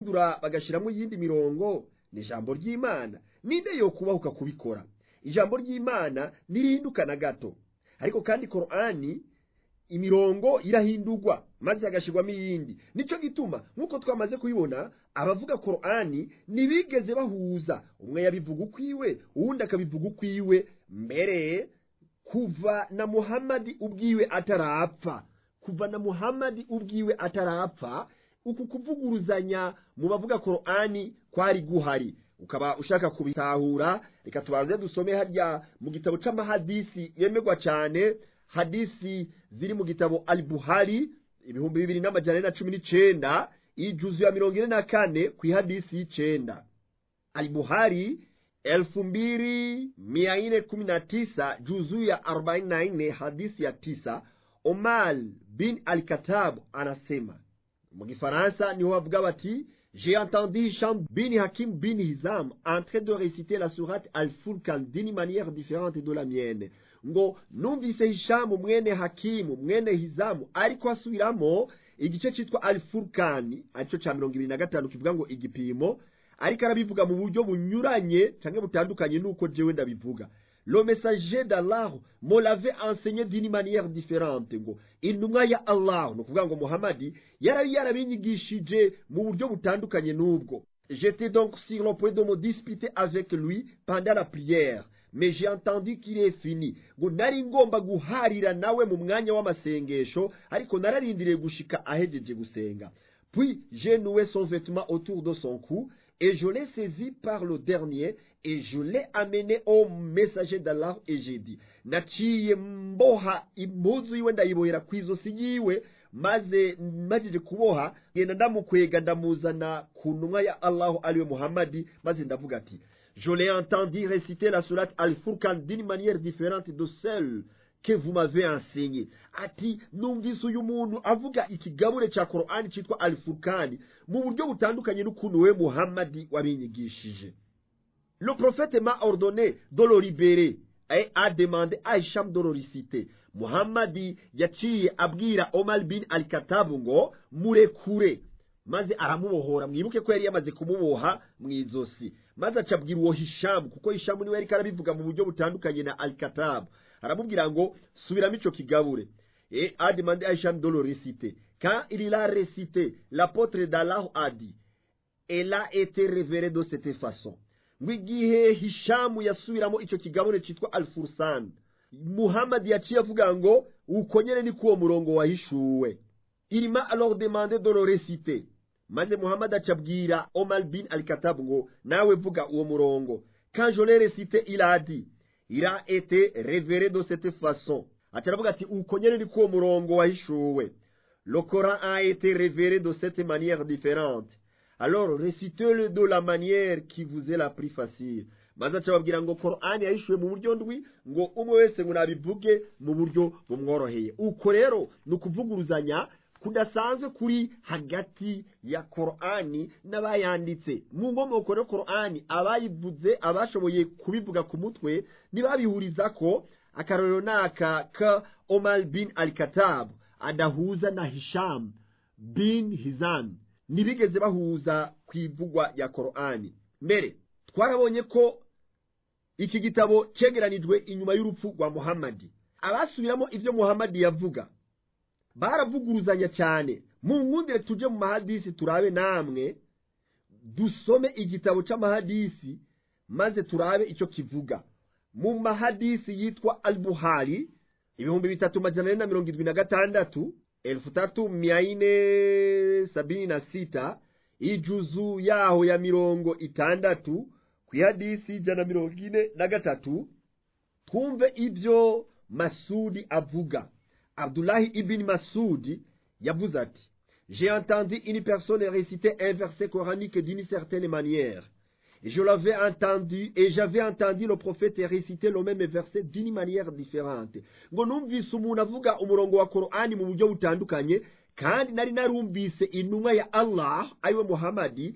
bagahindura bagashiramo iyindi mirongo ni ijambo ry'imana ninde yo kubahuka kubikora ijambo ry'imana ntirihinduka na gato ariko kandi korani imirongo irahindurwa maze hagashyirwamo iyindi nicyo gituma nk'uko twamaze kubibona abavuga korani ntibigeze bahuza umwe yabivuga ukwiwe uwundi akabivuga ukwiwe mbere kuva na muhamadi ubwiwe atarapfa kuva na muhamadi ubwiwe atarapfa uku kuvuguruzanya mu bavuga korani kwari guhari ukaba ushaka kubitahura reka tubanze dusome harya mu gitabo c'amahadisi yemerwa cyane hadisi ziri mu gitabo al buhari ibihumbi bibiri n'amajana na cumi n'icenda ijuzu ya mirongo ine na kane ku ihadisi y'icenda al buhari elfu mbili mia nne kumi na tisa juzu ya arobaini na nne hadisi ya tisa omar bin al katab anasema mu gifaransa niho bavuga bati J'ai entendu Hisham bin Hakim bin Hizam en train de réciter la sourate Al-Furqan d'une manière différente de la mienne. ngo numvise hishamu mwene hakimu mwene hizamu ariko asubiramo igice cyitwa alifurukani aricyo cya mirongo ibiri na gatanu kivuga ngo igipimo ariko arabivuga mu buryo bunyuranye cyangwa butandukanye n'uko jewe ndabivuga le messager d'Allah me l'avait enseigné d'une manière différente ngo intumwa ya Allah ni ukuvuga ngo Muhammadi yarabi yarabinyigishije mu buryo butandukanye n'ubwo j'étais donc sur le point de me disputer avec lui pendant la prière mais j'ai entendu qu'il est fini ngo nari ngomba guharira nawe mu mwanya w'amasengesho ariko nararindiriye gushika ahejeje gusenga puis j'ai noué son vêtement autour de son cou et je l'ai saisi par le dernier et je l'ai amené au messager d'Allah et j'ai dit naciye mboha impuzu yiwe ndayibohera ku izosi yiwe maze majije kuboha ngenda ndamukwega ndamuzana ku ntumwa ya allahu ariwe muhammadi maze ndavuga ati je l'ai entendu réciter la sourate al-furqan d'une manière différente de celle que vous m'avez enseigné ati numvise uyu muntu avuga ikigabure cya korani cyitwa al-furqani mu buryo butandukanye n'ukuntu we muhammadi wabinyigishije le prophète m'a ordonné de le libérer et a demandé à Hisham de le réciter muhammadi yaciye abwira omar bin al-katabu ngo murekure maze aramubohora mwibuke ko yari yamaze kumuboha mu izosi maze acabwira uwo hishamu kuko hishamu niwe yariko arabivuga mu buryo butandukanye na al-katabu aramubwira ngo subiramo ico kigabure et a demandé à Hisham de le réciter quand il l'a récité l'apôtre d'Allah a dit elle a été révérée de cette façon ngo igihe hishamu yasubiramo ico kigabure citwa al-fursan muhammadi yaciye avuga ngo uko nyene ni kuwo murongo wahishuwe il m'a alors demandé de le réciter maze muhammadi acabwira omar bin al-katabu ngo nawe vuga uwo murongo quand je l'ai récité il a dit il a été révéré de cette façon ataravuga ati uko nyene ni kuwo murongo wahishuwe le coran a été révéré de cette manière différente alors récitez-le de la manière qui vous est la plus facile maze acababwira ngo korani yahishuwe mu buryo ndwi ngo umwe wese ngo nabivuge mu buryo bumworoheye uko rero ni ukuvuguruzanya kudasanzwe kuri hagati ya korani n'abayanditse mu nkomoko rero korani abayivuze abashoboye kubivuga ku mutwe ntibabihuriza ko akarorero ni aka ka omar bin al katabu adahuza na hisham bin hizam ntibigeze bahuza ku ivugwa ya korani mbere twarabonye ko iki gitabo cyegeranijwe inyuma y'urupfu rwa muhammadi abasubiramo ibyo muhammadi yavuga baravuguruzanya cyane mu nkundire tujye mu mahadisi turabe namwe dusome igitabo cy'amahadisi maze turabe icyo kivuga mu mahadisi yitwa al-buhari ibihumbi bitatu majana ane na mirongo irindwi na gatandatu elfu tatu mia ine sabini na sita ijuzu yaho ya mirongo itandatu ku ihadisi ijana na mirongo ine na gatatu twumve ibyo masudi avuga abdulahi ibn masudi yavuze ati j'ai entendu une personne réciter un verset coranique d'une certaine manière et je l'avais entendu et j'avais entendu le prophète réciter le même verset d'une manière différente ngo numvise umuntu avuga umurongo wa korani mu buryo butandukanye kandi nari narumvise intumwa ya allah ariwe muhamadi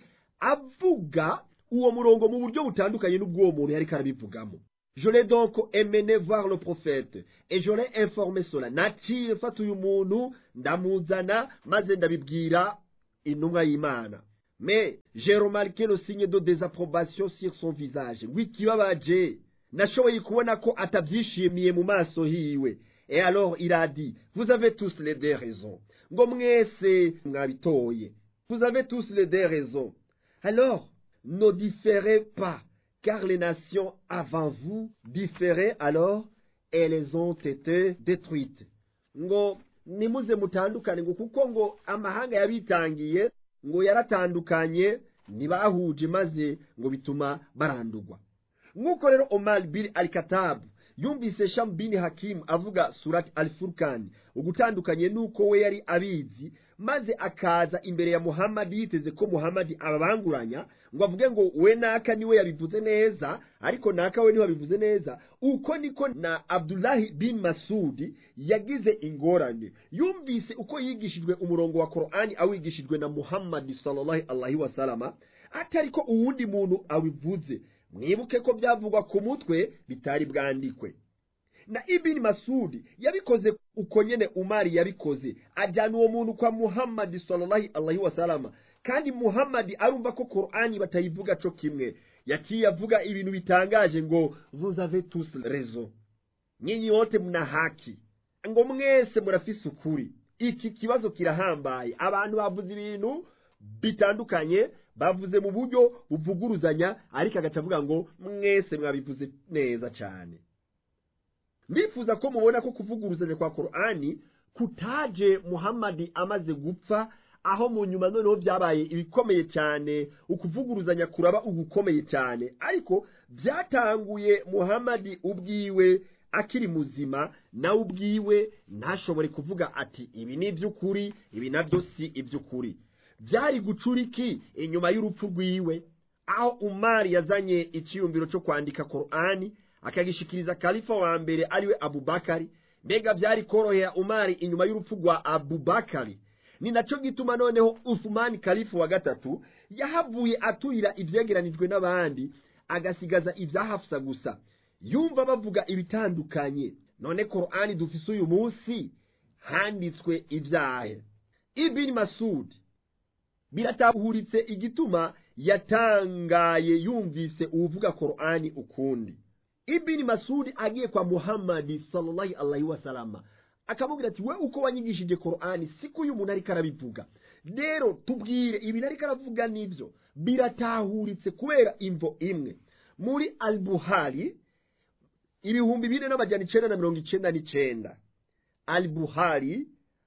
avuga uwo murongo mu buryo butandukanye n'ubw'uwo muntu yariko arabivugamo je l'ai donc emmené voir le prophète et je l'ai informé cela naciye mfata uyu muntu ndamuzana maze ndabibwira intumwa y'imana mais j'ai remarqué le signe de désapprobation sur son visage ngo ikibabaje nashoboye kubona ko atabyishimiye mu maso hiwe et alors il a dit vous avez tous les deux raisons ngo mwese mwabitoye vous avez tous les deux raisons alors ne différez pas car les nations avant vous différaient alors et elles ont été détruites ngo nimuze mutandukane ngo kuko ngo amahanga yabitangiye ngo yaratandukanye ntibahuje maze ngo bituma barandurwa nk'uko rero omar bin al katabu yumvise shamu bin hakimu avuga surati al furukani ugutandukanye n'uko we yari abizi maze akaza imbere ya muhammadi yiteze ko muhammadi ababanguranya ngo avuge ngo we naka niwe yabivuze neza ariko naka we ntiwabivuze neza uko niko na abdulahi bin masudi yagize ingorane yumvise uko yigishijwe umurongo wa korani awigishijwe na muhammadi sallallahu alaihi wasalama atari ko uwundi muntu awivuze mwibuke ko byavugwa ku mutwe bitari bwandikwe na ibini masudi yabikoze uko nyene umari yabikoze ajyana uwo muntu kwa muhammadi sallallahu alaihi wasalama kandi muhammadi arumva ko korani batayivuga co kimwe yaciye avuga ibintu bitangaje ngo vous avez tous raison nyinyi wote mna haki ngo mwese murafise ukuri iki kibazo kirahambaye abantu bavuze ibintu bitandukanye bavuze mu buryo buvuguruzanya ariko agaca avuga ngo mwese mwabivuze neza cyane ndifuza ko mubona ko kuvuguruzanya kwa korani kutaje muhammadi amaze gupfa aho mu nyuma noneho byabaye ibikomeye cyane ukuvuguruzanya kuraba ugukomeye cyane ariko byatanguye muhammadi ubwiwe akiri muzima nawe ubwiwe ntashobore kuvuga ati ibi ni iby'ukuri ibi nabyo si iby'ukuri byari gucura iki inyuma y'urupfu rwiwe aho umari yazanye icyiyumviro cyo kwandika korani akagishikiriza kalifa wa mbere ariwe abubakari mbega byari korohera umari inyuma y'urupfu rwa abubakari ni nacyo gituma noneho usumani kalifu wa gatatu yahavuye aturira ibyegeranijwe n'abandi agasigaza ibya hafusa gusa yumva bavuga ibitandukanye none korani dufise uyu munsi handitswe ibyahe ibini masudi biratahuritse igituma yatangaye yumvise uwuvuga korani ukundi ibini masudi agiye kwa muhammadi sallallahu alaihi wasalama akamubwira ati we uko wanyigishije korani siko uyu muntu ariko arabivuga rero tubwire ibintu ariko aravuga nibyo biratahuritse kubera imvo imwe muri albuhari ibihumbi bine n'amajyana icenda na mirongo icenda n'icenda albuhari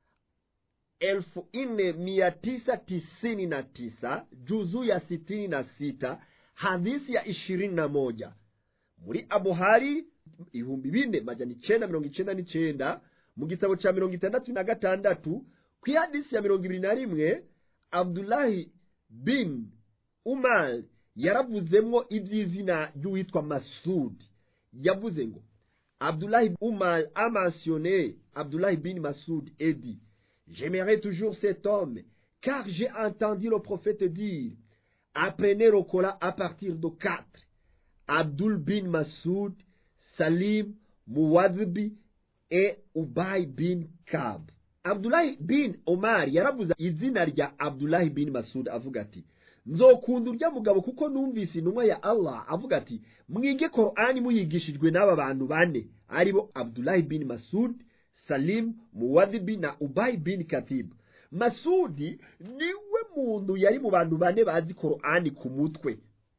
elfu nne mia tisa tisini na tisa juzu ya sitini na sita hadisi ya ishirini na moja muri abuhari ibihumbi bine majana icenda mirongo icenda n'icenda mu gitabo ca mirongo itandatu na gatandatu ku ihadisi ya mirongo ibiri na rimwe abdulahi bin umar yaravuzemwo iby'izina ry'uwitwa masudi yavuze ngo abdulahi umar a mentionné abdulahi bin masud et dit j'aimerais toujours cet homme car j'ai entendu le prophète dire apprenez le Coran à partir de quatre Abdul bin Masoud, Salim, Muwadhibi et Ubay bin Kab. Abdullahi bin Omar yaravuze izina rya Abdullahi bin Masud avuga ati nzokunda urya mugabo kuko numvise intumwa ya Allah avuga ati mwige Qur'ani muyigishijwe n'aba bantu bane aribo Abdullahi bin Masud, Salim, Muwadhibi na Ubay bin Katib. Masudi niwe muntu yari mu bantu bane bazi Qur'ani ku mutwe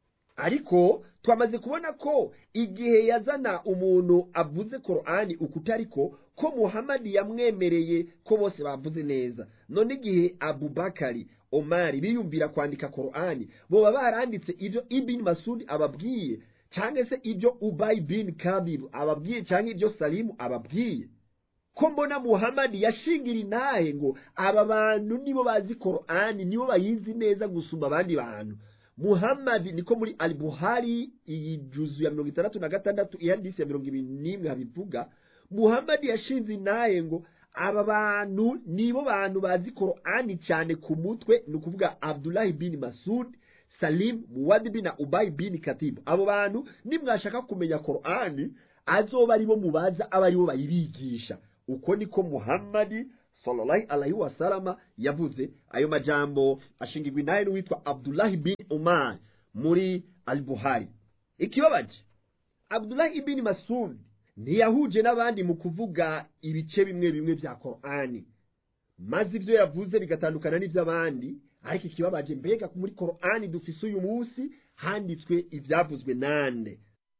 ariko twamaze kubona ko igihe yazana umuntu avuze korani ukutariko ko muhamadi yamwemereye ko bose bavuze neza none igihe abubakari omari biyumvira kwandika korani boba baranditse ibyo ibini masudi ababwiye cyangwa se ibyo ubayi bin kabibu ababwiye cyangwa ibyo salimu ababwiye ko mbona muhamadi yashingira intahe ngo aba bantu nibo bazi korani nibo bayizi neza gusumba abandi bantu muhammadi niko muri alibuhari iyi juzu ya mirongo itandatu na gatandatu ihadisi ya mirongo ibiri n'imwe habivuga muhammadi yashinze intahe ngo aba bantu nibo bantu bazi korani cyane ku mutwe ni ukuvuga abdulahi bin masud salim muwadibi na ubayi bin katibu abo bantu nimwashaka kumenya korani azoba aribo mubaza aba aribo bayibigisha uko niko muhammadi sallallahu alaihi wasalama yavuze ayo majambo ashingirwa inahe n'uwitwa abdullahi bin umar muri al buhari ikibabaje abdullahi ibn masud ntiyahuje n'abandi mu kuvuga ibice bimwe bimwe bya korani maze ibyo yavuze bigatandukana n'iby'abandi ariko ikibabaje mbega muri korani dufise uyu munsi handitswe ibyavuzwe nande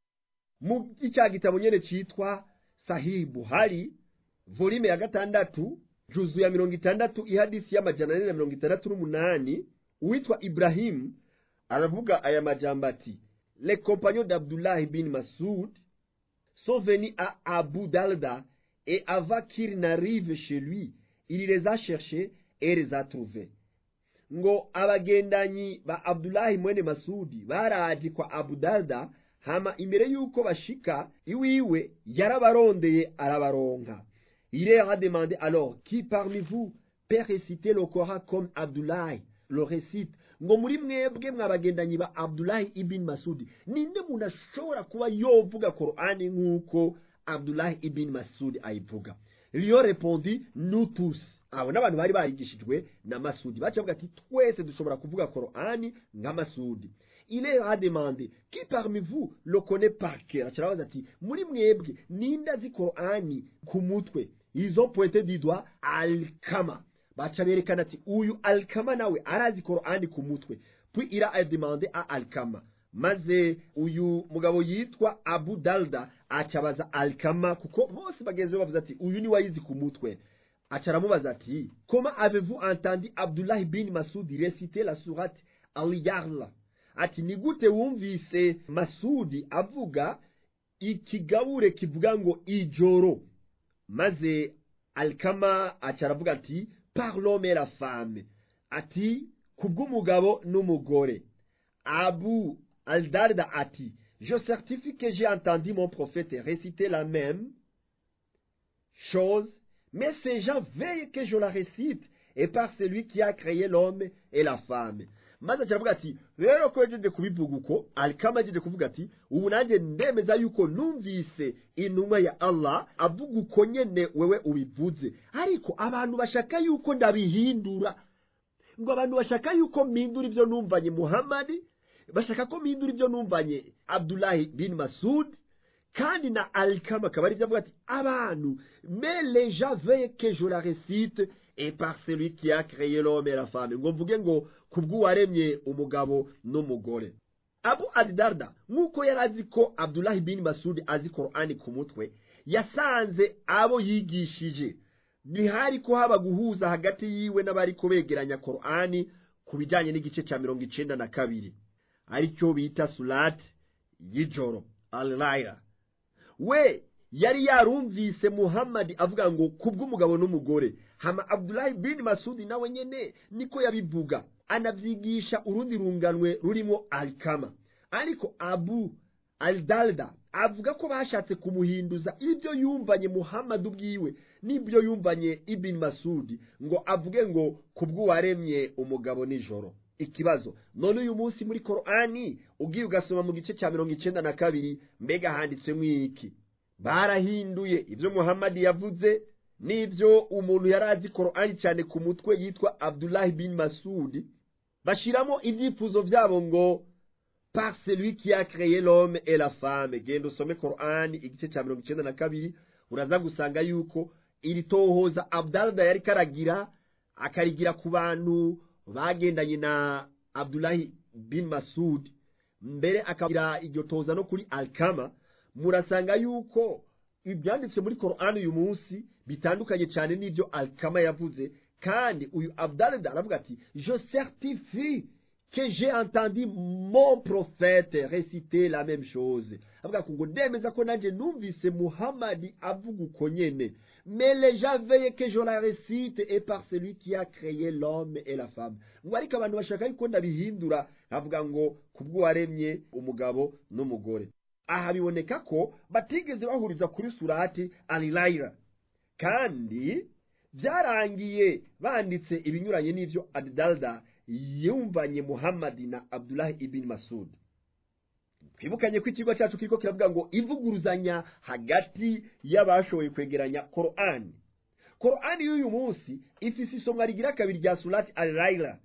mu icya gitabo nyene citwa sahihi buhari volume ya gatandatu juzu ya mirongo itandatu ihadisi y'amajana ane na mirongo itandatu n'umunani uwitwa ibrahimu aravuga aya majambo ati les compagnons d'abdullah bin masud sont venus à abu dalda et avant qu'il n'arrive chez lui il les a cherchés et les a trouvés ngo abagendanyi ba abdulahi mwene masudi baraje kwa abu dalda hama imbere y'uko bashika iwiwe yarabarondeye arabaronka il leur a demandé alors qui parmi vous peut réciter le Coran comme abdulahi le récite ngo muri mwebwe mwabagendanyi ba abdulahi ibn masudi ninde muntu ashobora kuba yovuga korani nk'uko abdulahi ibn masudi ayivuga liyo repondi nous tous abo n'abantu bari barigishijwe na masudi baca bavuga ati twese dushobora kuvuga korani nka masudi il leur a demandé qui parmi vous le connaît par cœur acarabaza ati muri mwebwe ninde azi korani ku mutwe ils ont pointé du doigt alkama baca berekana ati uyu alkama nawe arazi korani ku mutwe puis il a demandé à alkama maze uyu mugabo yitwa abu dalda acabaza alkama kuko bose bagenzi be bavuze ati uyu ni wayizi ku mutwe aca aramubaza ati comment avez-vous entendu abdullah bin masudi réciter la sourate al-yarla ati ni gute wumvise masudi avuga ikigabure kivuga ngo ijoro maze alkama aca aravuga ati par l'homme et la femme ati kubw'umugabo n'umugore abu aldarda ati je certifie que j'ai entendu mon prophète réciter la même chose mais ces gens veillent que je la récite et par celui qui a créé l'homme et la femme maze akiravuga ati rero ko yagejeje kubivuga uko alikama yagejeje kuvuga ati ubu nanjye ndemeza yuko numvise intumwa ya allah avuga uko nyene wewe ubivuze ariko abantu bashaka yuko ndabihindura ngo abantu bashaka yuko mpindura ibyo numvanye muhamadi bashaka ko mpindura ibyo numvanye abdulahi bin masud kandi na alikama akaba aribyo avuga ati abantu mais les gens veillent que je la récite et par celui qui a créé l'homme et la femme ngo mvuge ngo kubw'uwaremye umugabo n'umugore abu adidarda nk'uko yari azi ko abdulahi bin masudi azi korani ku mutwe yasanze abo yigishije ntihari ko haba guhuza hagati yiwe n'abari ko begeranya korani ku bijyanye n'igice cya mirongo icenda na kabiri aricyo bita surati y'ijoro alayira we yari yarumvise muhammadi avuga ngo kubw'umugabo n'umugore hama abdulahi bin masudi nawe nyene niko yabivuga anavyigisha urundi runganwe rurimo alikama ariko abu aldalda avuga ko bashatse kumuhinduza ibyo yumvanye muhammadi ubwiwe n'ibyo yumvanye ibin masudi ngo avuge ngo kubw'uwaremye umugabo nijoro ikibazo none uyu munsi muri korani ugiye ugasoma mu gice cya mirongo icenda na kabiri mbega handitsemo iki barahinduye ibyo muhammadi yavuze n'ibyo umuntu yari azi korani cyane ku mutwe yitwa abdulahi bin masudi bashiramo ibyifuzo byabo ngo par celui qui a créé l'homme et la femme genda usome korani igice cya mirongo icenda na kabiri uraza gusanga yuko iri tohoza abdalda yari karagira akarigira ku bantu bagendanye na abdulahi bin masud mbere akagira iryo toza no kuri alkama murasanga yuko ibyanditse muri korani uyu munsi bitandukanye cyane n'ibyo alkama yavuze kandi uyu abdalda aravuga ati je certifie que j'ai entendu mon prophète réciter la même chose avuga ngo ndemeza ko nanjye numvise muhamadi avuga uko nyene mais les gens veillent que je la récite et par celui qui a créé l'homme et la femme ngo ariko abantu bashaka yuko ndabihindura avuga ngo kubw'uwaremye umugabo n'umugore aha biboneka ko batigeze bahuriza kuri surati alilayira kandi byarangiye banditse ibinyuranye n'ibyo adidalda yumvanye muhammadi na abdulahi ibn masud twibukanye ko ikigo cyacu kiriko kiravuga ngo ivuguruzanya hagati y'abashoboye kwegeranya korani korani y'uyu munsi ifise isomwa rigira kabiri rya surati al-laila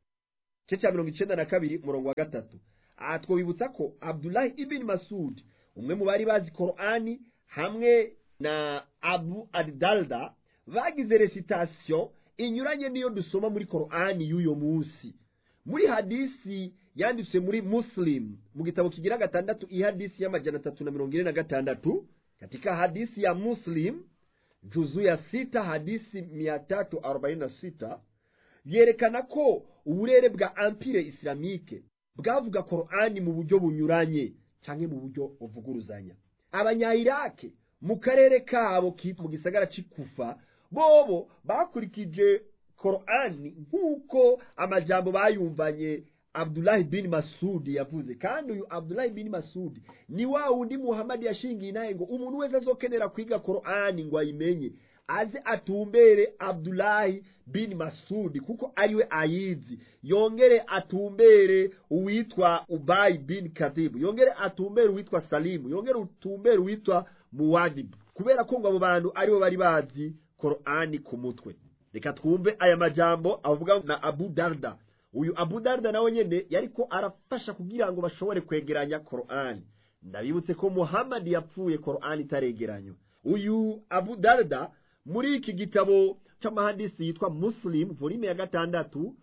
igice cya mirongo icenda na kabiri umurongo wa gatatu aha twabibutsa ko abdulahi ibn masud umwe mu bari bazi korani hamwe na abu adalda bagize recitation inyuranye n'iyo dusoma muri korani y'uyo munsi muri hadisi yanditswe muri muslim mu gitabo kigira gatandatu ihadisi y'amajana atatu na mirongo ine na gatandatu katika hadisi ya muslim juzu ya sita hadisi mia tatu arobaini na sita yerekana ko uburere bwa empire islamike bwavuga korani mu buryo bunyuranye cyangwa mu buryo buvuguruzanya abanyayirake mu karere kabo kitwa mu gisagara c'ikufa bobo bakurikije korani nk'uko amajambo bayumvanye abdulahi bin masudi yavuze kandi uyu abdulahi bin masudi ni wa wundi muhamadi yashingiye inaye ngo umuntu wese azokenera kwiga korani ngo ayimenye aze atumbere abdulahi bin masudi kuko ariwe ayizi yongere atumbere uwitwa ubayi bin kadibu yongere atumbere uwitwa salimu yongere atumbere uwitwa muwadibu kubera ko ngo abo bantu aribo bari bazi korani ku mutwe reka twumve aya majambo avuga na abu darda uyu abu darda nawe nyene yariko arafasha kugira ngo bashobore kwegeranya korani ndabibutse ko muhamadi yapfuye korani itaregeranywa uyu abu darda muri iki gitabo c'amahadisi yitwa muslim volume ya gatandatu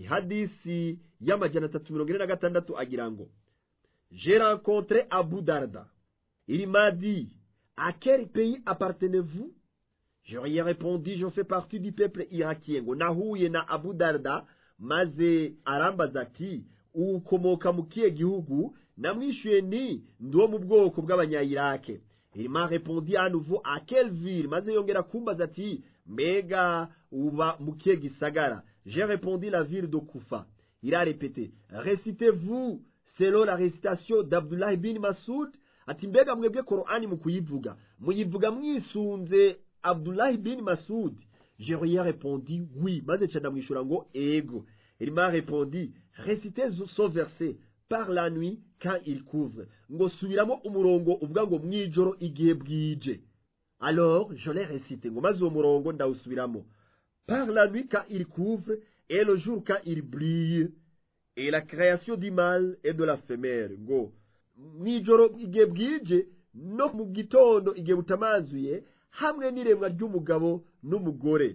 ihadisi y'amajana atatu mirongo ine na gatandatu agira ngo j'ai rencontré abu darda il m'a dit à quel pays appartenez-vous je lui ai répondu je fais partie du peuple irakien ngo nahuye na abu darda maze arambaza ati ukomoka mu kihe gihugu namwishuye ni ndi wo mu bwoko bw'abanyayirake il m'a répondu à nouveau à quelle ville maze yongera kumbaza ati mbega uba mu kihe gisagara j'ai répondu la ville de kufa il a répété récitez-vous selon la récitation d'abdullah bin masoud ati mbega mwebwe korani mu kuyivuga muyivuga mwisunze abdullah bin masoud je lui ai répondu oui maze ca ndamwishura ngo ego il m'a répondu récitez ce verset par la nuit quand il couvre ngo subiramo umurongo uvuga ngo mwijoro igihe bwije alors je l'ai récité ngo maze uwo murongo ndawusubiramo par la nuit quand il couvre et le jour quand il brille et la création du mâle et de la femelle ngo mwijoro igihe bwije no mu gitondo igihe butamazuye hamwe n'iremwa ry'umugabo n'umugore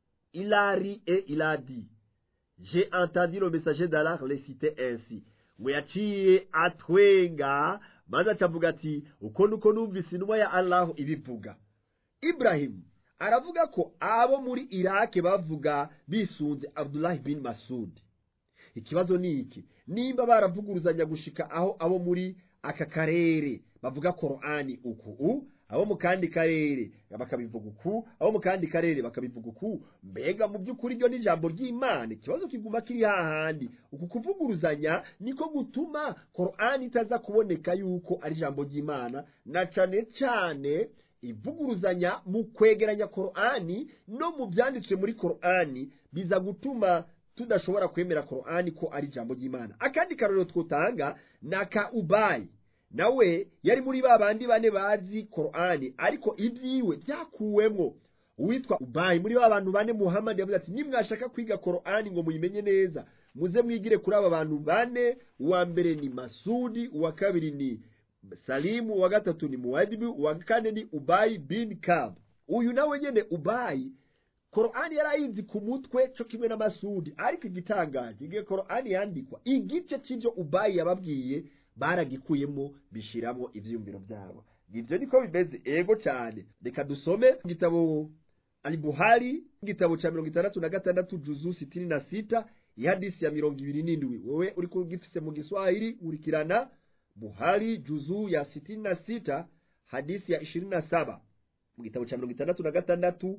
il a ri et il a dit j'ai entendu le messager d'Allah réciter ainsi ngo yaciye atwenga maze acavuga ati uko nuko numvise intumwa ya allahu ibivuga iburahimu aravuga ko abo muri irake bavuga bisunze abdulahi bin masudi ikibazo ni iki nimba baravuguruzanya gushika aho abo muri aka karere bavuga korani uku abo mu kandi karere bakabivuga uku abo mu kandi karere bakabivuga uku mbega mu by'ukuri ryo n'ijambo ry'imana ikibazo kiguma kiri hahandi uku kuvuguruzanya niko gutuma korani itaza kuboneka yuko ari ijambo ry'imana na cane cane ivuguruzanya mu kwegeranya korani no mu byanditswe muri korani biza gutuma tudashobora kwemera korani ko ari ijambo ry'imana akandi karorero twutanga ni aka ubayi nawe yari muri ba bandi bane bazi korani ariko ibyiwe byakuwemo uwitwa ubayi muri ba bantu bane muhamadi yavuze ati nimwashaka kwiga korani ngo muyimenye neza muze mwigire kuri aba bantu bane uwa mbere ni masudi uwa kabiri ni salimu uwa gatatu ni muwadibi uwa kane ni ubayi bin kab uyu nawe nyene ubayi korani yari ayizi ku mutwe cyo kimwe na masudi ariko igitangaje igihe korani yandikwa igice cy'ibyo ubayi yababwiye baragikuyemo bishiramo ivyiyumviro byabo ibyo niko bimeze ego cyane reka dusome igitabo alibuhari igitabo cya mirongo itandatu na gatandatu juzu sitini na sita ihadisi ya mirongo ibiri n'indwi wowe uri kugifise mu giswahili urikirana buhari juzu ya sitini na sita hadisi ya ishirini na saba mu gitabo cya mirongo itandatu na gatandatu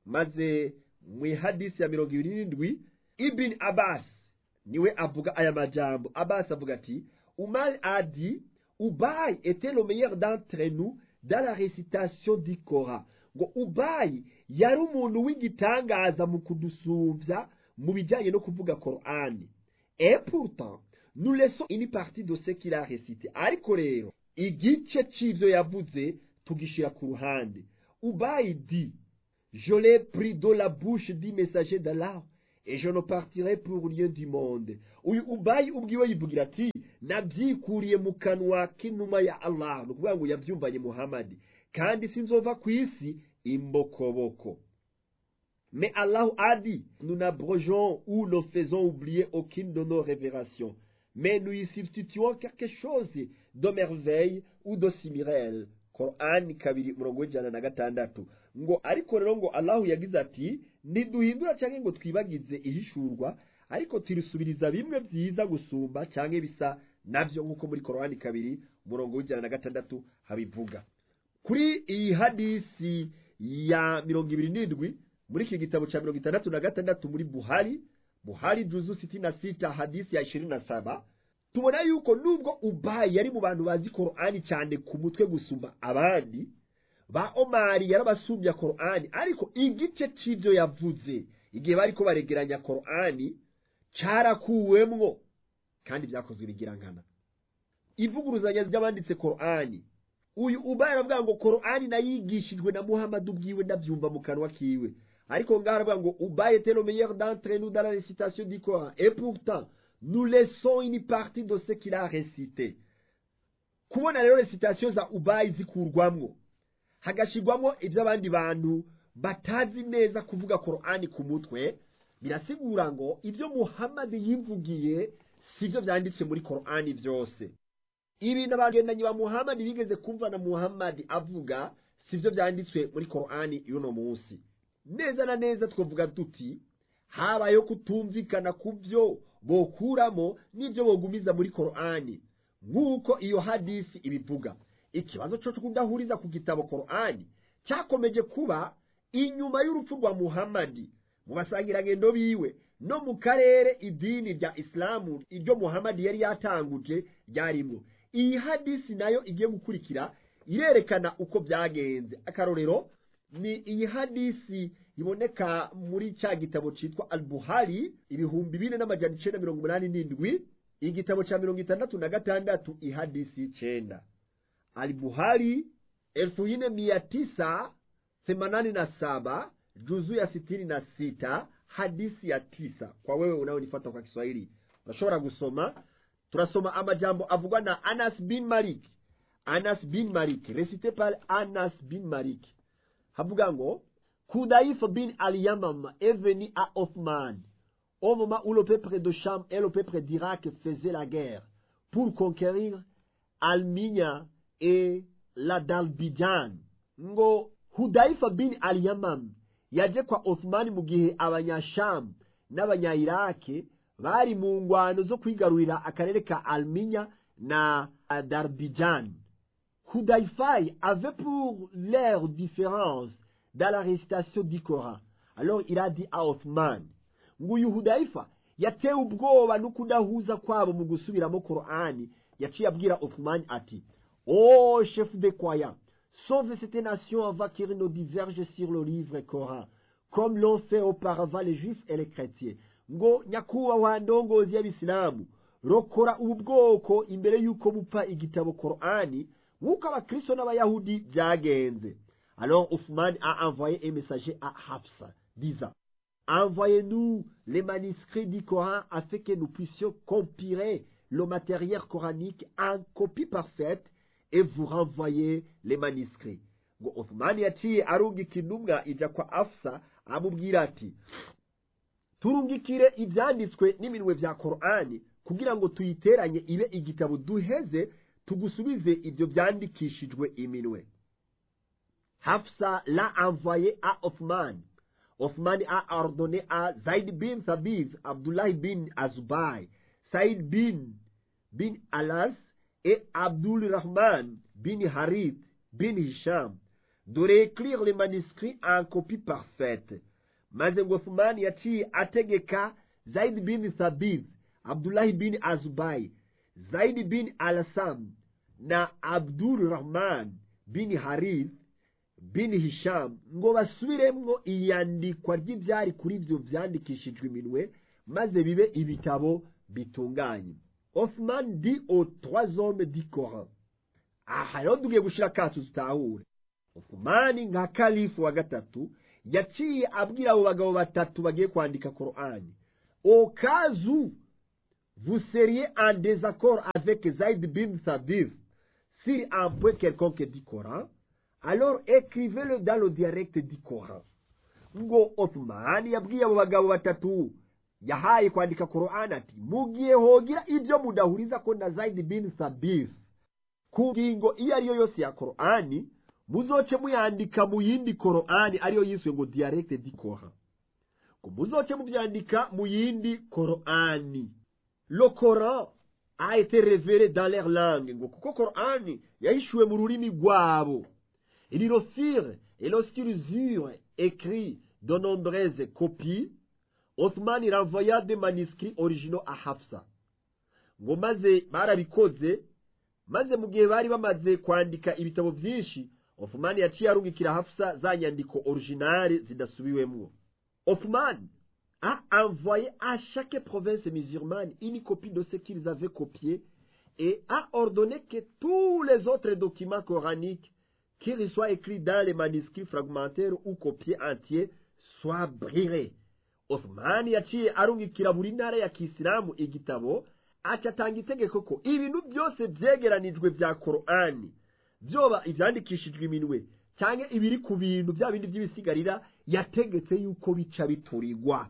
maze mu ihadisi ya mirongo ibiri n'indwi ibin abbas niwe avuga aya majambo abbas avuga ati umar a dit ubayi était le meilleur d'entre nous dans la récitation du Coran ngo ubayi yari umuntu w'igitangaza mu kudusumbya mu bijyanye no kuvuga korani et pourtant nous laissons une partie de ce qu'il a récité ariko rero igice c'ivyo yavuze tugishira ku ruhande ubayi di je l'ai pris de la bouche du messager d'Allah et je ne partirai pour rien du monde uyu ubayi ubwiwe yivugira ati nabyikuriye mu kanwa k'inuma ya Allah ni ukuvuga ngo yabyumvanye muhamadi kandi sinzova ku isi imbokoboko mais Allah a dit nous n'abrogeons ou ne faisons oublier aucune de nos révélations mais nous y substituons quelque chose de merveille ou de similaire Qur'an kabiri umurongo w'ijana na gatandatu ngo ariko rero ngo Allahu yagize ati ntiduhindura cyangwa ngo twibagize ihishurwa ariko turisubiriza bimwe byiza gusumba cyangwa bisa nabyo nk'uko muri Qur'an kabiri umurongo w'ijana na gatandatu habivuga kuri iyi hadisi ya mirongo ibiri n'indwi muri iki gitabo cya mirongo itandatu na gatandatu muri buhari buhari juzu sitini na sita hadisi ya ishirini na saba tubona yuko nubwo ubayi yari mu bantu bazi korani cyane ku mutwe gusumba abandi ba omari yarabasumbya korani ariko igice cy'ibyo yavuze igihe bari ko baregeranya korani cyarakuwemwo kandi byakozwe bigirankana ivuguruzanya ry'abanditse korani uyu ubaye aravuga ngo korani nayigishijwe na muhammad ubwiwe ndabyumva mu kanwa kiwe ariko ngaho aravuga ngo ubaye était le meilleur d'entre nous dans la récitation du Coran et pourtant nous laissons une partie de ce qu'il a récité kubona rero récitation za ubayi zikurwamwo hagashirwamwo iby'abandi bantu batazi neza kuvuga korani ku mutwe birasigura ngo ibyo muhammad yivugiye si byo byanditse muri korani byose ibintu abagendanyi ba muhammad bigeze kumva na muhammad avuga si byo byanditswe muri korani y'uno munsi neza na neza twavuga tuti habayeho kutumvikana ku byo bokuramo n'ibyo bogumiza muri korani nk'uko iyo hadisi ibivuga ikibazo cyo kudahuriza ku gitabo korani cyakomeje kuba inyuma y'urupfu rwa muhammadi mu basangirangendo biwe no mu karere idini rya isilamu iryo muhammadi yari yatanguje ryarimo iyi hadisi nayo igiye gukurikira irerekana uko byagenze akarorero ni iyi hadisi iboneka muri cya gitabo cyitwa albuhari ibihumbi bine n'amajana icyenda mirongo umunani n'indwi igitabo cya mirongo itandatu na gatandatu ihadisi icyenda albuhari elfu ine mia tisa themanani na saba juzu ya sitini na sita hadisi ya tisa kwa wewe unaonifata kwa kiswahili unashobora gusoma turasoma amajambo avugwa na anas bin malik anas bin malik recité par anas bin malik havuga ngo kudaif bin al-yamam est venu à Othman au moment où le peuple de Cham et le peuple d'Irak faisaient la guerre pour conquérir Alminia et la Dalbijan ngo Hudaifa bin al-Yamam yaje kwa Othman mu gihe abanyasham n'abanyayirake bari mu ngwano zo kwigarurira akarere ka Alminya na Darbijan Hudaifai avait pour leur différence dans la récitation du Coran. Alors il a dit à Othman, nguyu Hudaifa yatewe ubwoba no kudahuza kwabo mu gusubiramo Qur'ani yaciye abwira Othman ati Oh chef de croyants, sauve cette nation avant qu'ils ne divergent sur le livre Coran, comme l'ont fait auparavant les juifs et les chrétiens. ngo nyakubahwa ndongozi y'abisilamu rokora ubu bwoko imbere y'uko bupfa igitabo Qur'ani nk'uko abakristo n'abayahudi byagenze alors Othman a envoyé un messager à Hafsa disant envoyez-nous les manuscrits du Coran afin que nous puissions compiler le matériel coranique en copie parfaite et vous renvoyer les manuscrits ngo Othman yaciye arungika intumwa ijya kwa Hafsa amubwira ati turungikire ibyanditswe n'iminwe bya Qur'ani kugira ngo tuyiteranye ibe igitabo duheze tugusubize ibyo byandikishijwe iminwe Hafsa l'a envoyé à Othman. Othman a ordonné à Zaid bin Thabit, Abdullah bin Azubai, Saïd bin, bin Alas et Abdul Rahman bin Harith bin Hisham de réécrire les manuscrits en copie parfaite. maze ngo Othman yaciye ategeka Zaid bin Thabit, Abdullah bin Azubai, Zaid bin Alasam na Abdul Rahman bin Harith bin Hisham ngo basubiremwo iyandikwa ry'ibyari kuri ibyo byandikishijwe iminwe maze bibe ibitabo bitunganye Othman dit aux trois hommes du Coran aha rero tugiye gushyira akacu tutahure Othman nka kalifu wa gatatu yaciye abwira abo bagabo batatu bagiye kwandika korani au cas où vous seriez en désaccord avec Zaid bin Sabir sur un point quelconque du Coran, alors écrivez-le dans le dialecte du Coran. ngo Othman yabwiye abo bagabo batatu yahaye kwandika Qur'an ati mugiye hogira ibyo mudahuriza ko na Zaid bin Sabir ku ngingo iyo ariyo yose ya Qur'ani muzoce muyandika mu yindi Qur'ani ariyo yiswe ngo dialecte du Coran ngo muzoce mubyandika mu yindi Qur'ani le Coran a été révélé dans leur langue ngo kuko Qur'ani yahishuwe mu rurimi rwabo ils le firent et lorsqu'ils eurent écrit de nombreuses copies Othman renvoya des manuscrits originaux à Hafsa ngo maze barabikoze maze mu gihe bari bamaze kwandika ibitabo byinshi Othman yaciye arungikira Hafsa za nyandiko originale zidasubiwemwo Othman a envoyé à chaque province musulmane une copie de ce qu'ils avaient copié et a ordonné que tous les autres documents coraniques qu'ils soient écrits dans les manuscrits fragmentaires ou copiés entiers soient brûlés Othman yaciye arungikira buri ntara ya kisilamu igitabo acatanga itegeko ko ibintu byose vyegeranijwe vya korani vyoba ivyandikishijwe iminwe cyangwa ibiri ku bintu bya bindi by'ibisigarira yategetse yuko bica biturirwa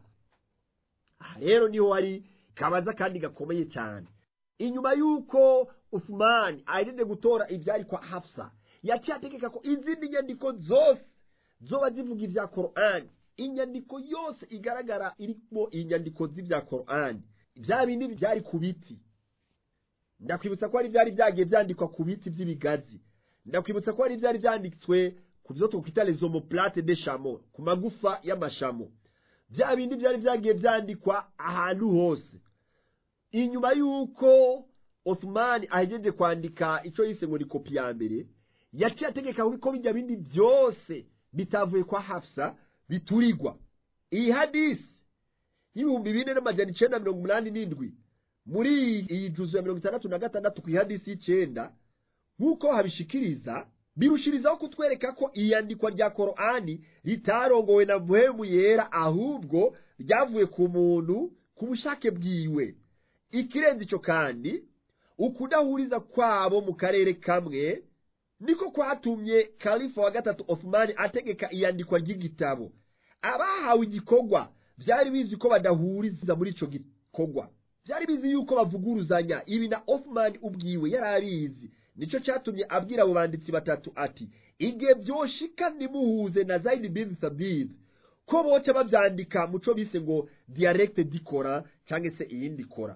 aha rero niho hari kabaza kandi gakomeye cyane inyuma y'uko Uthman ahejeje gutora ibyari kwa Hafsa yaciye ategeka ko izindi nyandiko zose zoba zivuga ibya Qur'an inyandiko yose igaragara irimo inyandiko z'ibya Qur'an bya bindi byari ku biti ndakwibutsa ko hari byari byagiye byandikwa ku biti by'ibigazi ndakwibutsa ko hari byari byanditswe ku byo twakwita les omoplate de chameau ku magufa y'amashamo bya bindi byari byagiye byandikwa ahantu hose inyuma y'uko Othman ahejeje kwandika icyo yise ngo ni kopi ya mbere yaciye ategeka ko bijya bindi byose bitavuye kwa Hafsa biturigwa iyi hadisi y'ibihumbi bine n'amajana icenda mirongo umunani n'indwi muri iyi juzu ya mirongo itandatu na gatandatu ku ihadisi y'icenda nk'uko habishikiriza birushirizaho kutwereka ko iyandikwa rya korani ritarongowe na muhemu yera ahubwo ryavuye ku muntu ku bushake bwiwe ikirenze icyo kandi ukudahuriza kwabo mu karere kamwe niko kwatumye kalifa wa gatatu Othman ategeka iyandikwa ry'igitabo abahawe igikorwa byari bizi ko badahuriza muri ico gikorwa byari bizi yuko bavuguruzanya ibi na Othman ubwiwe yari abizi nico cyatumye abwira abo banditsi batatu ati igihe byoshika nimuhuze na Zaid bin Sabit ko boca bavyandika muco bise ngo dialecte dikora cyangwa se iyindi kora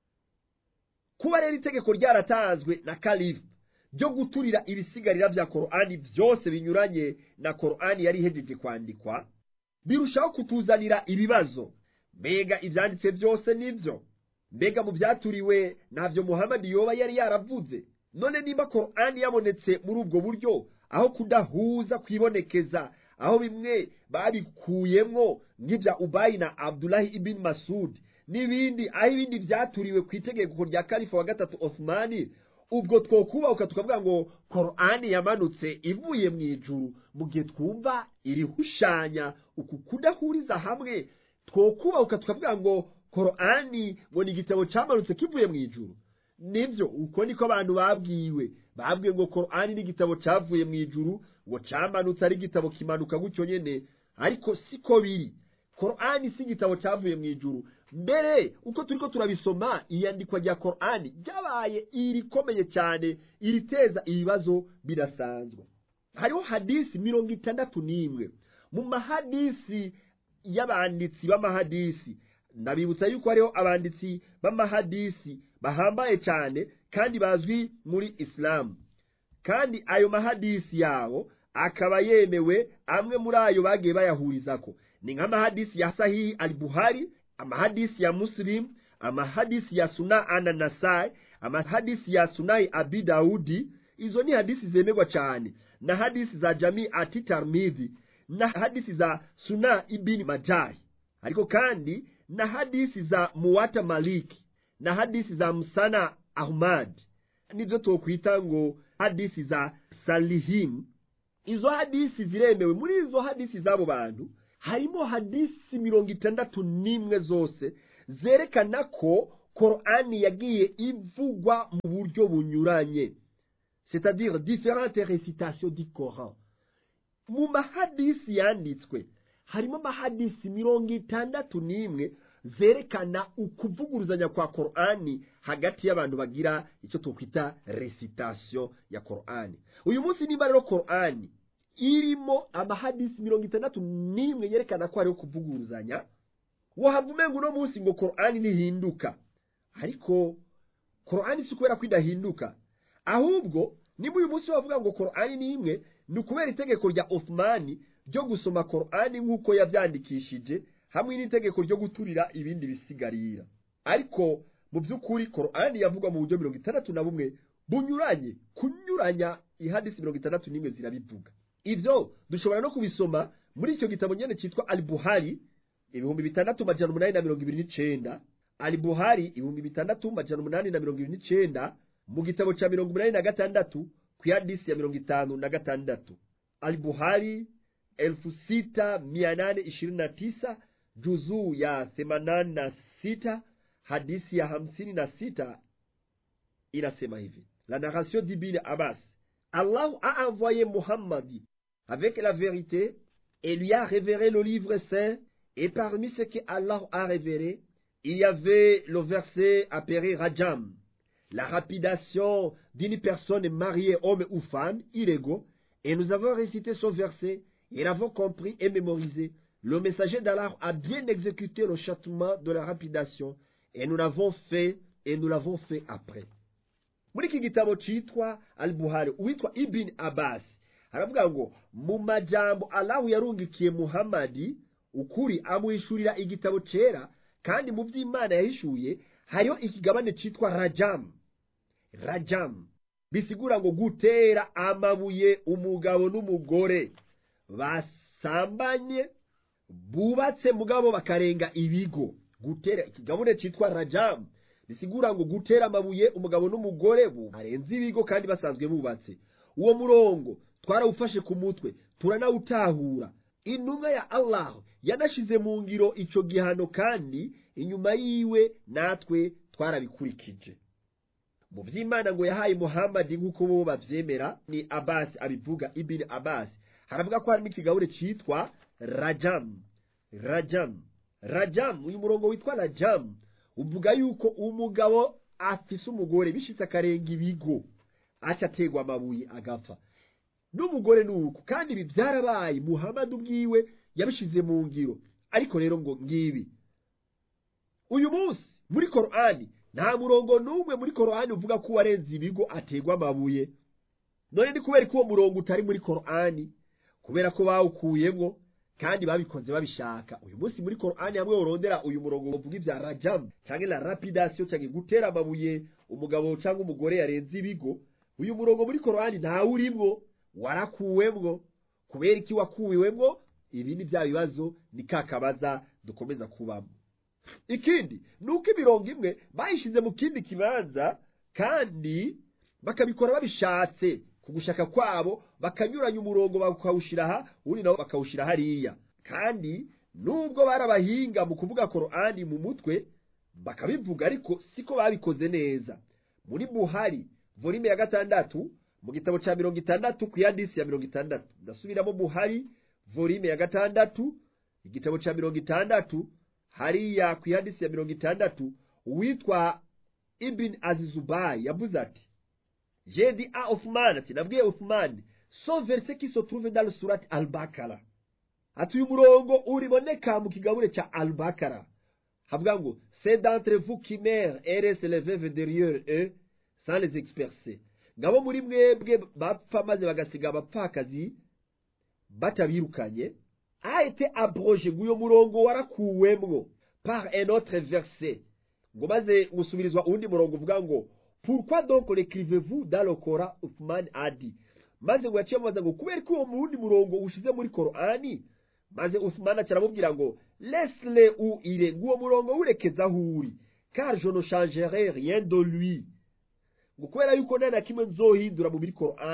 kuba rero itegeko ryaratanzwe na kalifu byo guturira ibisigarira bya korani byose binyuranye na korani yari ihejeje kwandikwa birushaho kutuzanira ibibazo mbega ibyanditse byose nibyo mbega mu byaturiwe ntabyo muhamadi yoba yari yaravuze none niba korani yabonetse muri ubwo buryo aho kudahuza kwibonekeza aho bimwe babikuyemwo nk'ibya ubayi na abdulahi ibn masud n'ibindi aho ibindi byaturiwe ku itegeko rya kalifa wa gatatu Othmani ubwo twokubahuka tukavuga ngo korani yamanutse ivuye mu ijuru mu gihe twumva irihushanya uku kudahuriza hamwe twokubahuka tukavuga ngo korani ngo ni igitabo cyamanutse kivuye mu ijuru nibyo uko niko abantu babwiwe babwiwe ngo korani ni igitabo cyavuye mu ijuru ngo cyamanutse ari igitabo kimanuka gutyo nyine ariko siko biri korani si igitabo cyavuye mu ijuru mbere uko turiko turabisoma iyandikwa rya korani ryabaye irikomeye cyane iriteza ibibazo birasanzwe hariho hadisi mirongo itandatu n'imwe mu mahadisi y'abanditsi b'amahadisi ndabibutsa yuko hariho abanditsi b'amahadisi bahambaye cyane kandi bazwi muri isilamu kandi ayo mahadisi yabo akaba yemewe amwe muri ayo bagiye bayahurizako ni nk'amahadisi ya sahihi al buhari amahadisi ya muslim amahadisi ya suna ana nasai amahadisi ya sunayi abi dawudi izo ni hadisi zemerwa cyane na hadisi za jamii ati tarmidhi na hadisi za suna ibini majahi ariko kandi na hadisi za muwata maliki na hadisi za musana ahmad nibyo twokwita ngo hadisi za salihim izo hadisi ziremewe muri izo hadisi z'abo bantu harimo hadisi mirongo itandatu n'imwe zose zerekana ko korani yagiye ivugwa mu buryo bunyuranye c'est-à-dire différentes récitations du Coran mu mahadisi yanditswe harimo amahadisi mirongo itandatu n'imwe zerekana ukuvuguruzanya kwa korani hagati y'abantu bagira icyo twakwita recitation ya korani uyu munsi niba rero korani irimo amahadisi mirongo itandatu n'imwe yerekana ko hariho kuvuguruzanya wahava umenga uno munsi ngo korani ntihinduka ariko korani si ukubera ko idahinduka ahubwo niba uyu munsi wavuga ngo korani ni imwe ni ukubera itegeko rya Othmani ryo gusoma korani nk'uko yabyandikishije hamwe n'itegeko ryo guturira ibindi bisigarira ariko mu by'ukuri korani yavugwa mu buryo mirongo itandatu na bumwe bunyuranye kunyuranya ihadisi mirongo itandatu n'imwe zirabivuga ibyo dushobora no kubisoma muri icyo gitabo nyine cyitwa alibuhari ibihumbi bitandatu majana umunani na mirongo ibiri n'icenda alibuhari ibihumbi bitandatu majana umunani na mirongo ibiri n'icenda mu gitabo cya mirongo umunani na gatandatu ku ihadisi ya mirongo itanu na gatandatu alibuhari elfu sita mia nane ishirini na tisa juzuu ya themanani na sita hadisi ya hamsini na sita inasema hivi la narration d'ibn abbas allah a envoyé muhammadi avec la vérité et lui a révéré le livre saint et parmi ce que allah a révéré il y avait le verset appelé rajam la rapidation d'une personne mariée homme ou femme illégaux et nous avons récité ce verset et l'avons compris et mémorisé le messager d'Allah a bien exécuté le châtiment de la rapidation et nous l'avons fait et nous l'avons fait après muri iki gitabo cyitwa al-buhari uwitwa ibn abbas aravuga ngo mu majambo allahu yarungikiye muhamadi ukuri amuhishurira igitabo cyera kandi mu by'imana yahishuye hariho ikigabane cyitwa rajamu rajamu bisigura ngo gutera amabuye umugabo n'umugore basambanye bubatse mugabo bakarenga ibigo gutera ikigabane cyitwa rajamu bisigura ngo gutera amabuye umugabo n'umugore barenze ibigo kandi basanzwe bubatse uwo murongo twarawufashe ku mutwe turanawutahura intumwa ya allah yanashize mu ngiro icyo gihano kandi inyuma yiwe natwe twarabikurikije mu by'imana ngo yahaye muhammadi nk'uko bo babyemera ni abasi abivuga ibini abasi haravuga ko harimo ikigabure cyitwa rajamu rajamu rajamu uyu murongo witwa rajamu uvuga yuko umugabo afise umugore bishitse akarenga ibigo aca ategwa amabuye agapfa n'umugore ni uko kandi ibi byarabaye muhammadi ubwiwe yabishize mu ngiro ariko rero ngo ngibi uyu munsi muri korani nta murongo n'umwe muri korani uvuga ko uwarenze ibigo ategwa amabuye none ni kubera ko uwo murongo utari muri korani kubera ko bawukuyemo kandi babikoze babishaka uyu munsi muri korani hamwe urondera uyu murongo uvuga ibya rajamu cyangwa la rapidasiyo cyangwa gutera amabuye umugabo cyangwa umugore yarenze ibigo uyu murongo muri korani ntawurimwo warakuwemwo kubera iki wakuwiwemwo ibi ni bya bibazo ni ka kabaza dukomeza kubamo ikindi ni uko imirongo imwe bayishyize mu kindi kibanza kandi bakabikora babishatse ku gushaka kwabo bakanyuranya umurongo bakawushyira aha ubundi nabo bakawushyira hariya kandi nubwo barabahinga mu kuvuga korani mu mutwe bakabivuga ariko siko babikoze neza muri buhari volume ya gatandatu mu gitabo cya mirongo itandatu ku yandisi ya mirongo itandatu ndasubiramo buhari volume ya gatandatu igitabo cya mirongo itandatu hariya ku yandisi ya mirongo itandatu uwitwa ibin azizubayi yavuze ati jedi a ofumani ati nabwiye ofumani so verse qui se trouve dans le surat al-bakara ati uyu murongo uriboneka mu kigabure cya al-bakara havuga ngo c'est d'entre vous qui meurent et restent les veuves derrière eux sans les expercer ngabo muri mwebwe bapfa maze bagasiga abapfakazi batabirukanye a été abrogé ngo uyo murongo warakuwemwo par un autre verset ngo maze gusubirizwa uwundi murongo uvuga ngo pourquoi donc l'écrivez-vous dans le Coran Uthman a dit maze ngo yaciye amubaza ngo kubera ko uwo wundi murongo ushize muri korani maze Uthman acaramubwira ngo laisse-le où il est ngo uwo murongo wurekeza aho uri car je ne changerai rien de lui ngo kubera yuko nta na kimwe nzohindura mu biri korani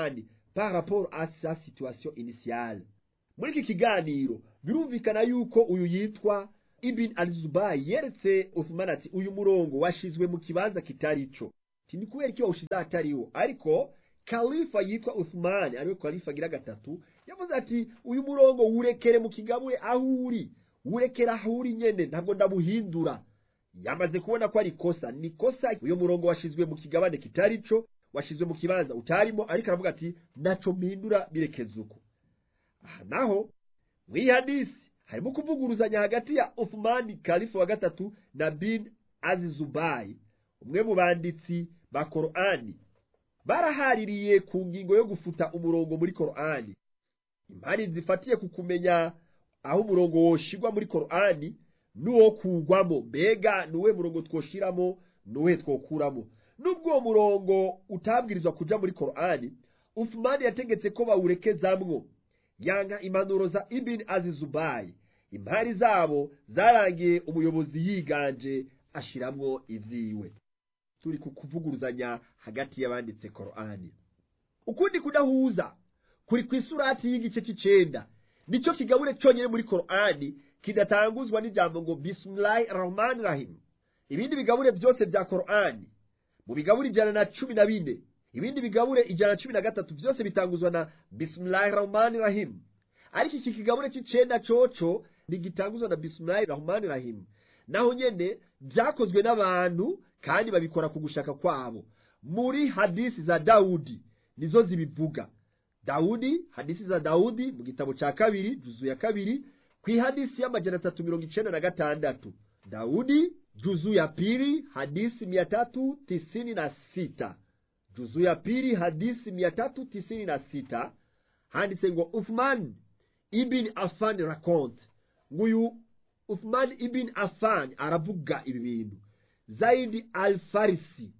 par rapport à sa situation initiale muri iki kiganiro birumvikana yuko uyu yitwa ibn al-zubayi yeretse uthman ati uyu murongo washizwe mu kibanza kitari ico ni kubera iki wawushize ahatariwo ariko kalifa yitwa uthman ariwe kalifa agira gatatu yavuze ati uyu murongo wurekere mu kigabure aho uri wurekere aho uri nyene ntabwo ndabuhindura yamaze kubona ko ari kosa ni kosa uyu murongo washizwe mu kigabane kitari ico washizwe mu kibanza utarimo ariko aravuga ati naco mpindura birekeza uko aha naho mw'iyi hadisi harimo kuvuguruzanya hagati ya Uthmani kalifa wa gatatu na bin azizubayi umwe mu banditsi ba korani barahaririye ku ngingo yo gufuta umurongo muri korani impari zifatiye ku kumenya aho umurongo woshirwa muri korani n'uwo kugwamo mbega nuwe murongo twoshiramo nuwe twokuramo nubwo uwo murongo utabwirizwa kuja muri korani Uthmani yategetse ko bawurekezamwo yanka impanuro za ibn azizubayi impari zabo zarangiye umuyobozi yiganje ashiramwo ivyiwe turi ku kuvuguruzanya hagati y'abanditse korani ukundi kudahuza kuri ku isurati y'igice c'icenda nico kigabure conyene muri korani kidatanguzwa n'ijambo ngo bismillahi rahmani rahim ibindi bigabure byose vya korani mu bigabure ijana na cumi na bine ibindi bigabure ijana na cumi na gatatu byose bitanguzwa na bismillahi rahmani rahim ariko iki kigabure c'icenda coco ntigitanguzwa na bismillahi rahmani rahim naho nyene vyakozwe n'abantu kandi babikora ku gushaka kwabo muri hadisi za dawudi nizo zibivuga dawudi hadisi za dawudi mu gitabo ca kabiri juzu ya kabiri kw'ihadisi y'amajana atatu mirongo icenda na gatandatu dawudi juzu ya pili hadisi mia tatu tisini na sita juzu ya pili hadisi mia tatu tisini na sita handitse ngo uthman ibn afan raconte nguyu uthman ibn afan aravuga ibi bintu zaidi alfarisi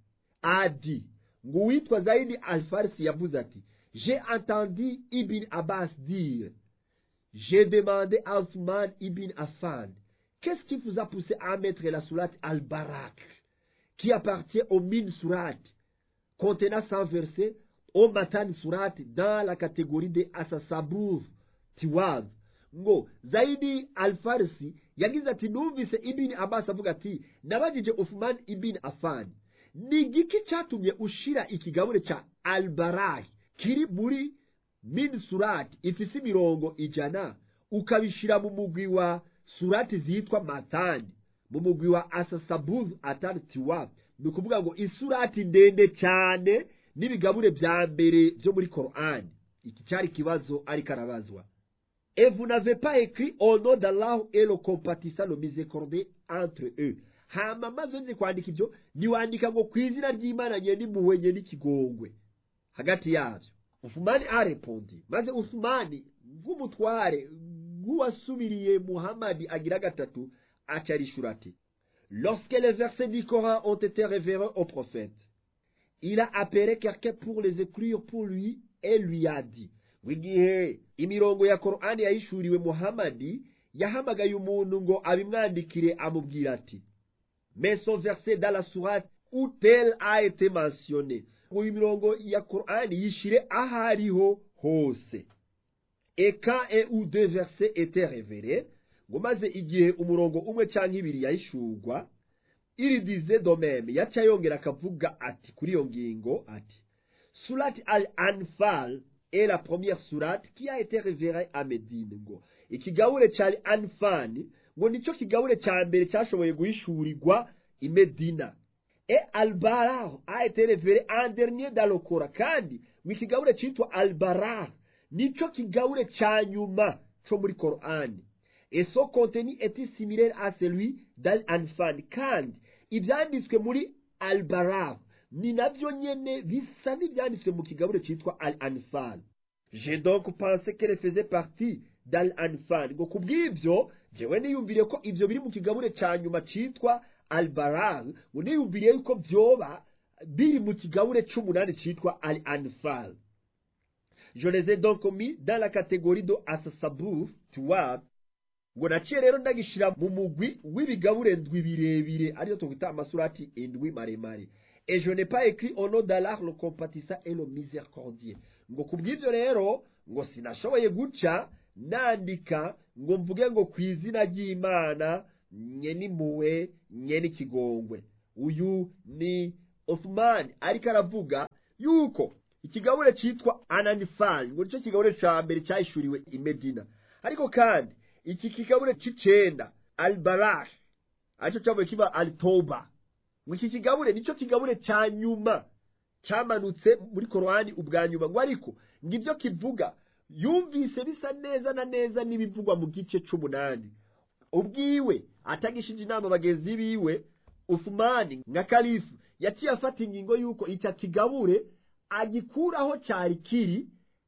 adi ngo uwitwa zaidi alfarisi yavuze ati j'ai entendu ibn abbas dire j'ai demandé à Uthman ibn Affan qu'est-ce qui vous a poussé à mettre la sourate al-Barak qui appartient au min surat contenant 100 versets au matan surat dans la catégorie des asasabur tiwaz ngo zaidi alfarisi yagize ati numvise ibn abbas avuga ati nabajije uthman ibn afan ni igiki cyatumye ushira ikigabure ca albarahi kiri muri min surati ifise imirongo ijana ukabishira mu mugwi wa surati zitwa matani mu mugwi wa asasabuz atari tiwa ni ukuvuga ngo isurati ndende cyane n'ibigabure vya mbere vyo muri korani iki cyari ikibazo ariko arabazwa et vous n'avez pas écrit au nom d'Allah et le compatissant le miséricordieux entre eux hama maze nzi kwandika ibyo niwandika ngo ku izina ry'imana nye n'impuhwe nye n'ikigongwe hagati yavyo ufumani arepondi maze usumani nk'umutware nk'uwasubiriye muhamadi agira gatatu acarishura ati lorsque les versets du coran ont été révérés au prophète il a appelé quelqu'un pour les écrire pour lui et lui a dit igihe imirongo ya korani yahishuriwe muhamadi yahamagaye umuntu ngo abimwandikire amubwira ati mais son verset dans la sourate où tel a été mentionné ngo imirongo ya korani yishire aho ariho hose et quand un ou deux versets étaient révélés ngo maze igihe umurongo umwe cyangwa ibiri yahishurwa iri dize domeme yaca yongera akavuga ati kuri iyo ngingo ati surati al anfal est la première sourate qui a été révérée à Médine ngo ikigabure cya anfani ngo nicyo kigabure cya mbere cyashoboye guhishurirwa i Medina et albarar a été révéré en dernier dans le Coran kandi ngo ikigabure cyitwa albarar nicyo kigabure cya nyuma cyo muri Korani et son contenu était similaire à celui d'al-anfal kandi ibyanditswe muri albarar ni nabyo nyene bisa n'ibyanditswe mu kigabure cyitwa al-anfal j'ai donc pensé qu'elle faisait partie d'al-anfal ngo kubw'ibyo jewe niyumviriye ko ibyo biri mu kigabure cya nyuma cyitwa albarar ngo niyumviriye yuko byoba biri mu kigabure c'umunani cyitwa al-anfal je les ai donc mis dans la catégorie de asasabur tuwab ngo naciye rero ndagishira mu mugwi w'ibigabure ndwi birebire ariyo twita amasurati indwi maremare et je n'ai pas écrit au nom d'Allah le compatissant et le miséricordieux ngo ku bw'ibyo rero ngo sinashoboye guca nandika ngo mvuge ngo ku izina ry'imana nye n'impuhwe nye n'ikigongwe uyu ni Othman ariko aravuga yuko ikigabure cyitwa ananifari ngo nicyo kigabure cya mbere cyahishuriwe i Medina ariko kandi iki kigabure cy'icenda albarash aricyo cyavuye kiba alitoba ngo iki kigabure nicyo kigabure cya nyuma cyamanutse muri korowani ubwa nyuma ngo ariko ngo ibyo kivuga yumvise bisa neza na neza n'ibivugwa mu gice c'umunani ubwiwe atagishije inama bagenzi biwe ufumani nka kalifu yaciye afata ingingo y'uko icyo kigabure agikuraho cyari kiri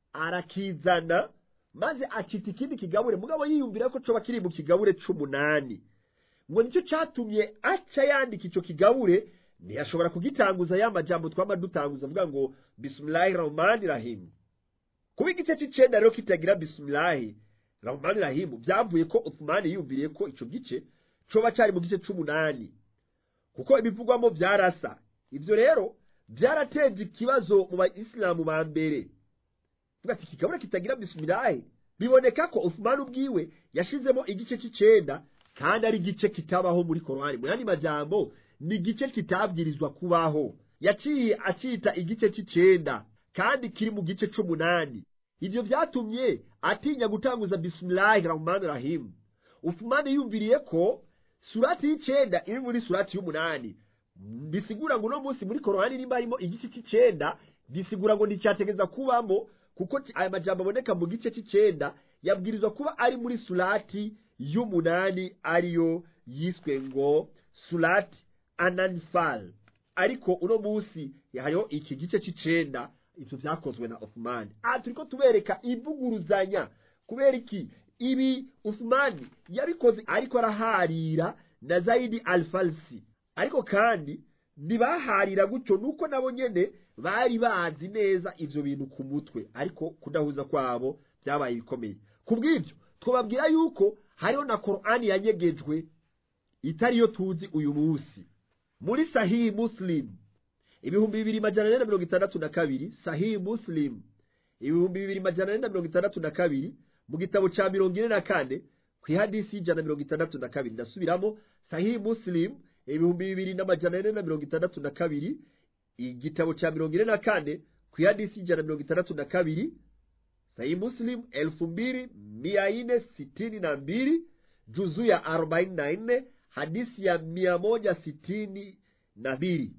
arakizana maze acita ikindi kigabure mugabo yiyumvira ko coba kiri mu kigabure c'umunani ngo nicyo catumye aca yandika ico kigabure ntiyashobora kugitanguza ya majambo twama dutanguza avuga ngo bismillahi rahmani rahim kuba igice c'icenda rero kitagira bismillahi rahmani rahim byavuye ko uthmani yiyumviriye ko ico gice coba cari mu gice c'umunani kuko ibivugwamo byarasa ivyo rero byarateje ikibazo mu bayisilamu ba mbere tuvuga ati kigabura kitagira bismillahi biboneka ko Uthman ubwiwe yashizemo igice c'icenda kandi ari igice kitabaho muri Korani mu yandi majambo ni igice kitabwirizwa kubaho yaciye acita igice c'icenda kandi kiri mu gice c'umunani ivyo vyatumye atinya gutanguza bismillahi rahmani rahim Uthman yumviriye ko surati y'icenda iri muri surati y'umunani bisigura ngo uno munsi muri korani nimba harimo igice c'icenda bisigura ngo nticyategeza kubamo kuko aya majambo aboneka mu gice c'icenda yabwirizwa kuba ari muri surati y'umunani ariyo yiswe ngo surati ananfal ariko uno munsi hariho iki gice c'icenda ivyo vyakozwe na Uthmani aha turiko tubereka ivuguruzanya kubera iki ibi Uthmani yabikoze ariko araharira na Zaidi al-Falsi ariko kandi ntibaharira gutyo nuko nabo nyene bari bazi neza ivyo bintu ku mutwe ariko kudahuza kwabo byabaye bikomeye ku bw'ibyo twababwira yuko hariho na korani yanyegejwe itariyo tuzi uyu munsi muri sahihi muslim ibihumbi bibiri majana ane na mirongo itandatu na kabiri sahihi muslim ibihumbi bibiri majana ane na mirongo itandatu na kabiri mu gitabo ca mirongo ine na kane ku ihadisi y'ijana na mirongo itandatu na kabiri ndasubiramo sahihi muslim ibihumbi bibiri n'amajana ane na mirongo itandatu na kabiri igitabo ca mirongo ine na kane ku ihadisi y'ijana na mirongo itandatu na kabiri sahihi muslim elfu mbili mia ine sitini na mbili juzu ya arobaini na nne hadisi ya mia moja sitini na mbili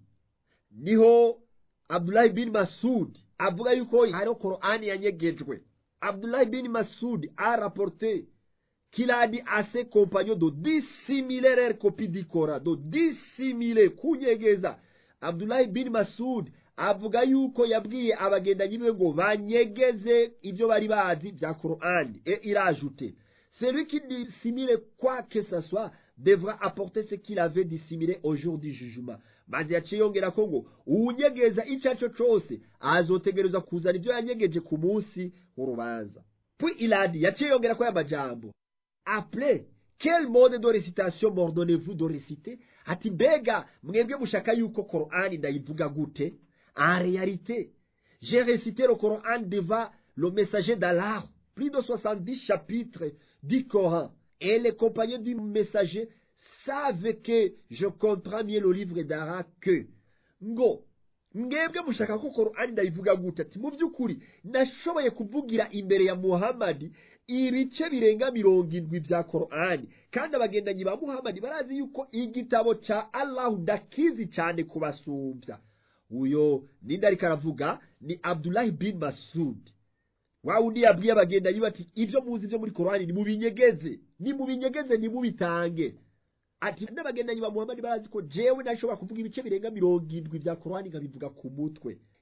niho abdulahi bin masud avuga yuko hariho korani yanyegejwe abdulahi bin masud a rapporté qu'il a dit à ses compagnons de dissimuler leur copie du Coran, de dissimuler, kunyegeza. Abdullah bin Masud avuga yuko yabwiye abagendanyi biwe ngo banyegeze ibyo bari bazi bya Qur'an et il a ajouté celui qui dissimule quoi que ce soit devra apporter ce qu'il avait dissimulé au jour du jugement maze yaciye yongera ko ngo uwunyegeza icyo ari cyo cyose azotegereza kuzana ibyo yanyegeje ku munsi w'urubanza puis il a dit yaciye yongera ko aya majambo appelez quel mode de récitation m'ordonnez-vous de réciter ati mbega mwebwe mushaka yuko korani ndayivuga gute en réalité j'ai récité le coran devant le messager d'Allah plus de 70 chapitres du Coran et les compagnons du messager savent que je comprends mieux le livre d'Allah que ngo mwebwe mushaka ko korani ndayivuga gute ati mu by'ukuri nashoboye kuvugira imbere ya muhamadi ibice birenga mirongo indwi bya korani kandi abagendanyi ba muhamadi barazi yuko igitabo cya allahu ndakizi cyane kubasumbya uyo ninde ariko aravuga ni abdulahi bin masud wa wundi yabwiye abagendanyi bati ibyo muzi byo muri korani nimubinyegeze nimubinyegeze nimubitange ati n'abagendanyi ba muhamadi barazi ko jewe nashobora kuvuga ibice birenga mirongo indwi bya korani nkabivuga ku mutwe